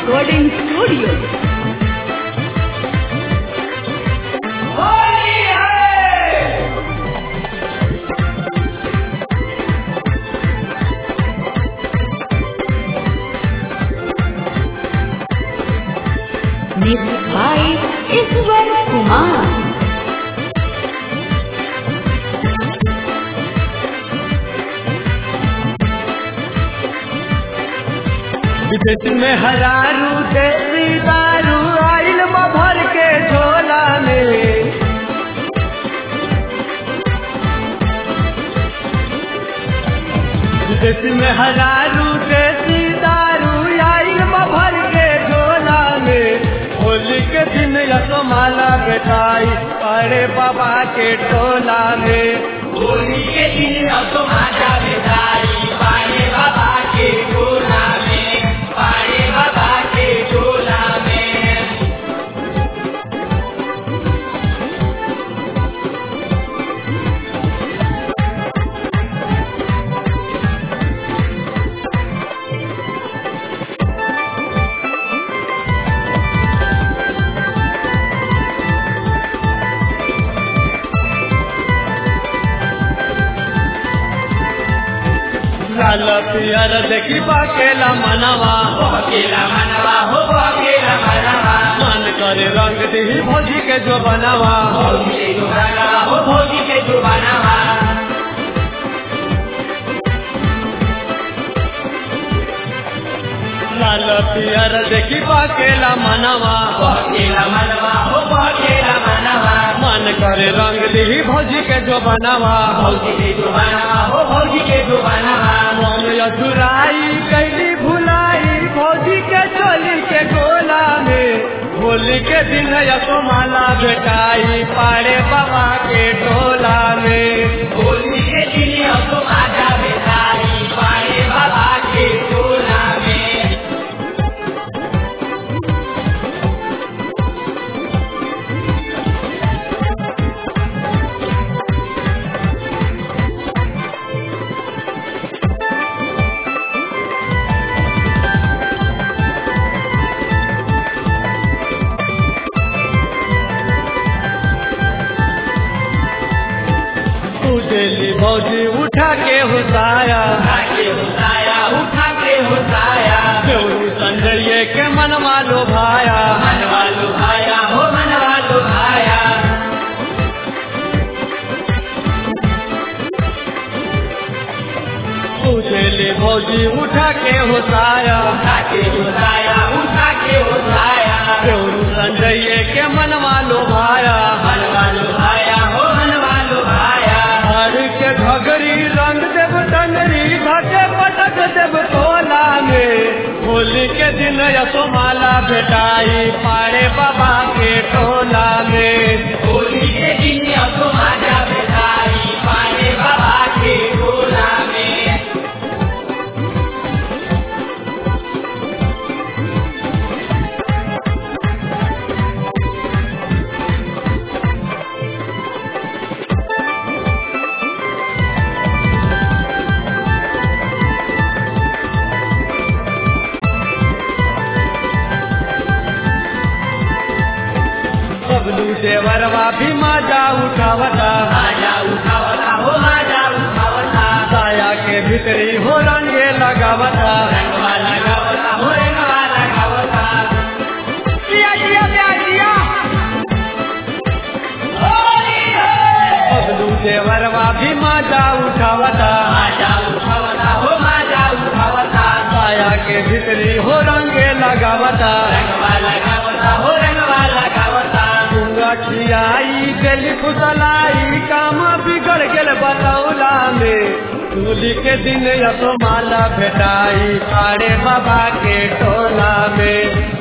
Recording Studio. Mixed by Iswar Kumar. विदेश में हरारू देसी दारू आइल बा भर के झोला में विदेश में हरारू देसी दारू आइल बा भर के झोला में होली के दिन यसमाला बेटाई अरे बाबा के टोला में होली के दिन अब तो माता बेदाई पाड़े बाबा के टोला में पाड़े बाबा के टोला में लाल पियर देखी बाकेला मनवा अकेला मनवा हो अकेला मनवा मन करे रंग दी भोजी के जो बनवा भोगी के जो बनवा हो भोगी के जो बनवा लाल पियर देखी बाकेला मनवा अकेला मनवा हो अकेला मनवा मन करे रंग दी भोजी के जो बनवा भोगी के जो बनवा हो भोगी के जो बनवा मन अधुराई कैली भुलाई भोजी के चोली के गोला में होली के दिन यसो माला बेटाई पाड़े बाबा के टोला में होली के दिन अब तो माता बेदाई पाड़े बाबा के टोला में उजली भौजी उठा के हुसाया उठा के होताया उठा के होताया देवरू संजय के मनवा लो भाया मनवा लुभाया हो मनवा लुभाया उजली भौजी उठा के हुसाया उठा के होताया उठा के होताया देवरू संजय के मनवा लो भाया मनवा लुभाया हो मनवा लुभाया हर के घगरी रंग देव टंगरी धके पटक देव तोला में होली के दिन यसोमाला भेटाई पाड़े बाबा के टोला में होली के दिन अब तो माता बेदाई पाड़े बाबा के टोला में बबलू देवरवा भी माजा उठावता माजा उठावता हो माजा उठावता साया के भीतरी हो रंगे लगावता रंगवा लगावता हो रंगवा लगावता जिया जिया जिया जिया होली है बबलू देवरवा भी माजा उठावता माजा उठावता हो माजा उठावता साया के भीतरी हो रंगे लगावता रंगवा लगावता हो रंगवा लगावता गंगा खियाई गली फुसलाई काम बिगड़ गेल बतौला में होली के दिन यसो माला भेटाई पाड़े बाबा के टोला में